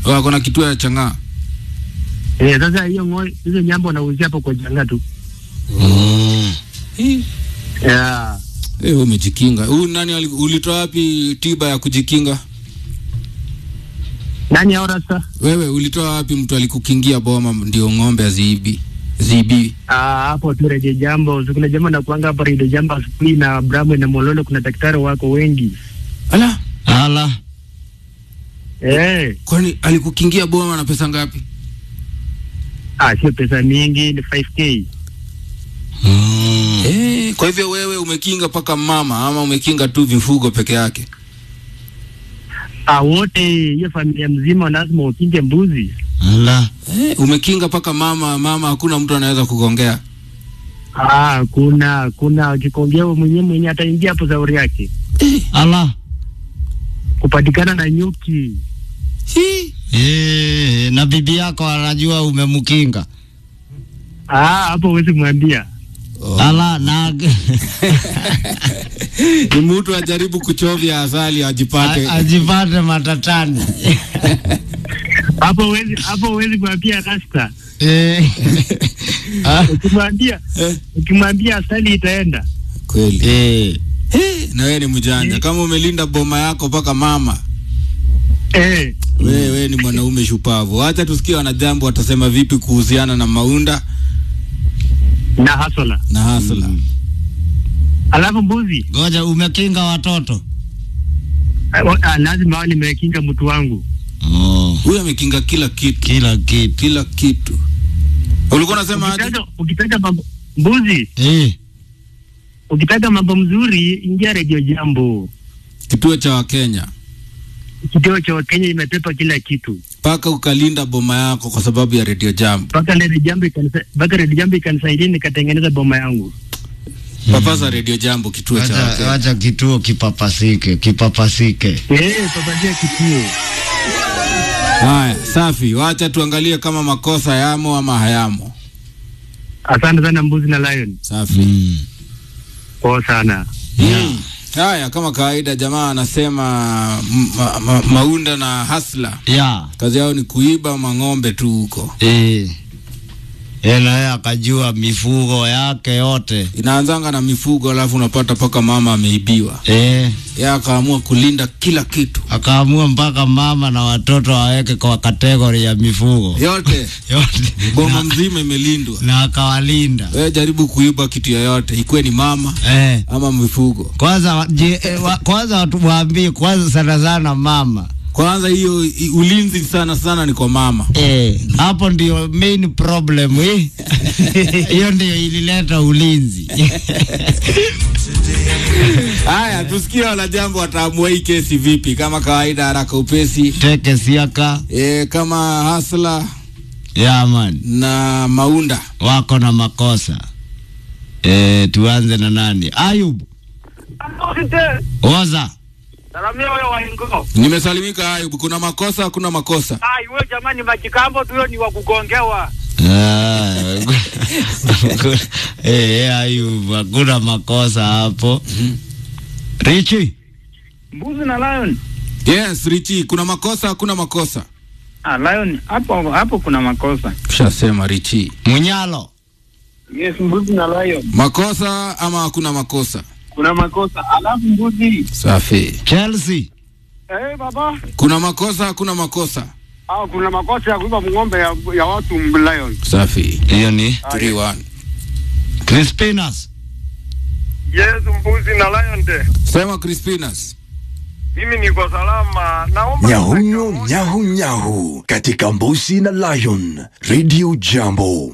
Wako na kituo ya chang'aa. Eh, sasa hiyo ng'ombe hizo nyamba wanauzia hapo kwa janga tu. Mm. Yeah. Eh, wewe umejikinga. Huyu nani ali- ulitoa wapi tiba ya kujikinga? Nani hao rasta? Wewe ulitoa wapi mtu alikukingia boma ndio ng'ombe aziibi? Ziibi. Ah, hapo tu reje jambo. So, kuna jambo na kuanga hapa reje jambo asubuhi na Bramwe na Mololo kuna daktari wako wengi. Ala, Ala. Eh, kwani alikukingia boma na pesa ngapi? ah sio pesa mingi ni 5k. Mm. Eh, kwa hivyo wewe umekinga paka mama ama umekinga tu vifugo peke yake? Ah, wote hiyo familia mzima lazima ukinge mbuzi. Ala. Eh, umekinga paka mama, mama hakuna mtu anaweza kugongea. Ah, kuna kuna kikongeo mwenyewe mwenye ataingia hapo zauri yake. Ala. Kupatikana na nyuki. Hi. Eh, na bibi yako anajua umemkinga. Ah, hapo huwezi mwambia. Oh. Ala na Ni mtu ajaribu kuchovya asali ajipate. A- ajipate matatani. Hapo huwezi hapo huwezi mwambia rasta. Eh. Ah. Ukimwambia Eh, ukimwambia asali itaenda. kweli. Eh. Eh, na wewe ni mjanja. Kama umelinda boma yako paka mama, Eh, wewe wewe ni mwanaume shupavu. Acha tusikie wanajambo watasema vipi kuhusiana na Maunda na hasola. na Hasla. Alafu mbuzi Ngoja umekinga watoto. ah, wa- ah, lazima wao nimekinga mtu wangu. Oh. Huyu amekinga kila kitu, Kila kitu. kila kitu. Ulikuwa unasema aje? Ukitaka ukitaka mambo mbuzi, Eh. ukitaka mambo mzuri ingia redio jambo. Kituo cha Wakenya Kituo cha Wakenya imepepa kila kitu. mpaka ukalinda boma yako kwa sababu ya Radio Jambo. Mpaka redio jambo ikanisa mpaka redio jambo ikanisaidia nikatengeneza boma yangu. Papasa Radio Jambo, kituo cha Wacha, Wakenya. wacha kituo kipapasike, kipapasike. Eh, papatia kituo. Haya, safi. Wacha tuangalie kama makosa yamo ama hayamo. Asante sana mbuzi na lion. Safi. Mm. Poa sana. Mm. Haya, kama kawaida, jamaa anasema m- ma, ma, Maunda na Hasla Ya. kazi yao ni kuiba mang'ombe tu huko. Eh. Yeye naye akajua mifugo yake yote. Inaanzanga na mifugo, alafu unapata paka mama ameibiwa. Eh. Yeye akaamua kulinda kila kitu Akaamua mpaka mama na watoto waweke kwa kategori ya mifugo yote, yote boma na, mzima imelindwa. na akawalinda Wewe jaribu kuiba kitu yoyote, ikuwe ni mama eh. ama mifugo. Kwanza wa- je, eh, wa, kwanza watu waambie kwanza sana sana mama Kwanza hiyo i- ulinzi sana sana ni kwa mama. eh, hapo ndio main problem eh. Hiyo ndio ilileta ulinzi Haya, tusikie wanajambo wataamua hii kesi vipi. Kama kawaida, haraka upesi. teke siaka E, kama Hasla ya man na Maunda wako na makosa eh, tuanze na nani? Ayub Oza Salamia wewe waingo. nimesalimika. Ayub, kuna makosa hakuna makosa? Ai wewe jamani majikambo tu hiyo ni wa kugongewa. Ah, eh, eh, Ayub hakuna makosa hapo. Richi Mbuzi na lion. Yes, Richi, kuna makosa hakuna makosa? Ah, lion hapo hapo kuna makosa. Kushasema Richi, Munyalo Yes, mbuzi na lion. makosa ama hakuna makosa? Kuna makosa. Alafu mbuzi. Safi. Chelsea Eh baba. Kuna makosa hakuna makosa? Ah, kuna makosa ya kuiba ng'ombe ya, ya watu lion. Safi. hiyo ni 3-1. Crispinas Yes, mbuzi na lion de. Sema Crispinas. Mimi niko salama. Naomba Nyahunyo nyahu nyahu katika Mbuzi na Lion Radio Jambo.